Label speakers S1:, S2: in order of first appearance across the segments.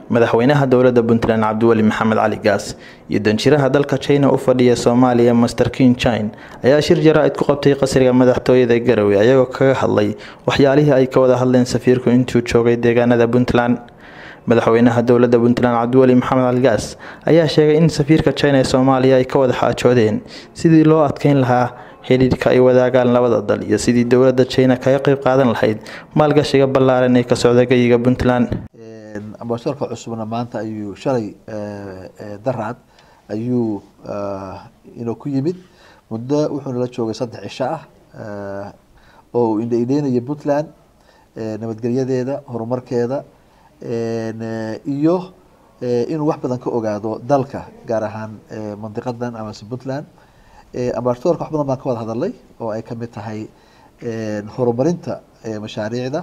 S1: madaxweynaha dowladda puntland cabdiweli maxamed cali gaas iyo danjiraha dalka china u fadhiya soomaaliya master kin chine ayaa shir jaraa-id ku qabtay qasriga madaxtooyada garowe ayagoo kaga hadlay waxyaalihii ay ka wada hadleen safiirku intuu joogay deegaanada puntland madaxweynaha dowladda puntland cabdiweli maxamed cali gaas ayaa sheegay in safiirka china ee soomaaliya ay ka wada xaajoodeen sidii loo adkeyn lahaa xidhiidhka ay wadaagaan labada dal iyo sidii dowladda china kaga qeyb qaadan lahayd maalgashiga ballaaran ee ka socda geyiga puntland
S2: ambasadorka cusubna maanta ayuu shalay daraad ayuu inuu ku yimid muddo wuxuuna la joogay saddex cisho ah oo uu indhaidheynaya puntland nabadgelyadeeda horumarkeeda iyo inuu wax badan ka ogaado dalka gaar ahaan mandiqadan amase puntland ambasadorka wax badan baan ka wada hadalay oo ay kamid tahay horumarinta mashaariicda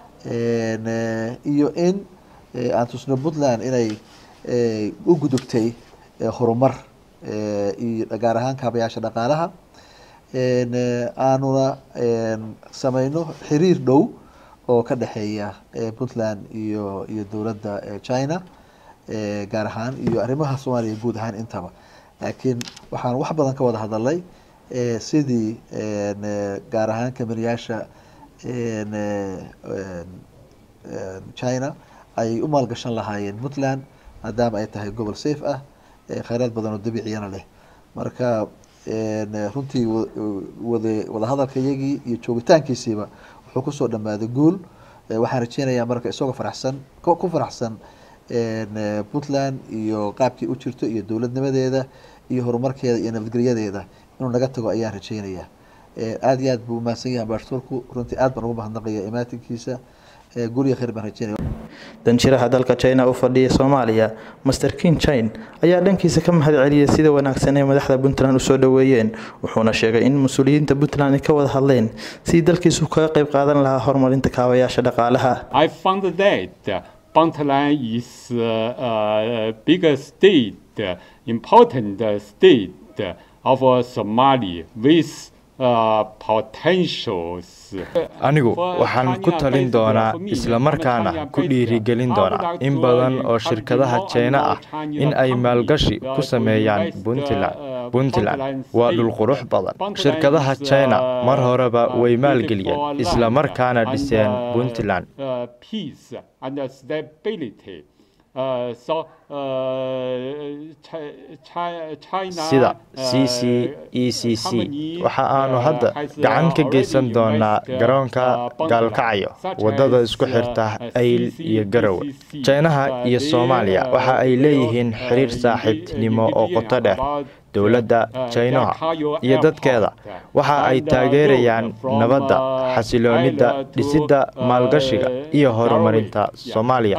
S2: iyo in aan tusno puntland inay u gudubtay horumar iyo gaar ahaan kaabayaasha dhaqaalaha aanuna sameyno xiriir dhow oo ka dhexeeya puntland iyo iyo dowladda china gaar ahaan iyo arrimaha soomaaliya guud ahaan intaba laakiin waxaan wax badan ka wada hadalay sidii gaar ahaan kamaniyaasha china ay u maalgashan lahaayeen puntland maadaama ay tahay gobol safe ah kheyraad badan oo dabiiciyana leh marka runtii wada wadahadalka iyagii iyo joogitaankiisiiba wuxuu kusoo dhamaaday guul waxaan rajeynayaa marka isagoo faraxsan ku faraxsan puntland iyo qaabkii u jirto iyo dowladnimadeeda iyo horumarkeeda iyo nabadgelyadeeda inuu naga tago ayaan rajeynayaa aada iyo aad buu umahadsan yahay ambasadorku runtii aad baan ugu mahadnaqaya imaatinkiisa guriga kheyr baan rajeynaya
S1: danjiraha dalka china u fadhiya soomaaliya master kin chine ayaa dhankiisa ka mahad celiyay sida wanaagsan ee madaxda puntland usoo dhoweeyeen wuxuuna sheegay in mas-uuliyiinta puntland ay ka wada hadleen sidii dalkiisu kaga qeyb qaadan lahaa horumarinta kaabayaasha dhaqaalaha
S3: Puntland is uh, uh, bigger state, uh, important state of Somalia with
S4: anigu waxaan ku talin doonaa islamarkaana ku dhiirigelin doonaa in badan oo shirkadaha jeyna ah in ay maalgashi ku sameeyaan puntland puntland waa dhul qurux badan shirkadaha jina mar horeba way maalgeliyeen islamarkaana dhiseen puntland sida c c e c c waxa aanu hadda gacan ka geysan doonaa garoonka gaalkacyo waddada isku xirta ayl iyo garowe jaynaha iyo soomaaliya waxa ay leeyihiin xiriir saaxiibtinimo oo qoto dheer dowladda jaynaha iyo dadkeeda waxa ay taageerayaan nabadda xasiloonida dhisidda maalgashiga iyo horumarinta soomaaliya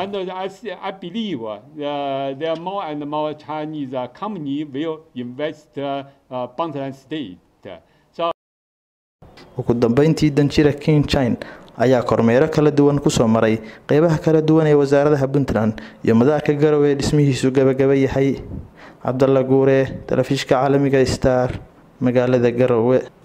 S1: ugu dambeyntii danjira king chine ayaa kormeero kala duwan kusoo maray qeybaha kala duwan ee wasaaradaha puntland iyo madaarka garowe ee dhismihiisu gabagaba yahay cabdalla guure telefishka caalamiga star magaalada garowe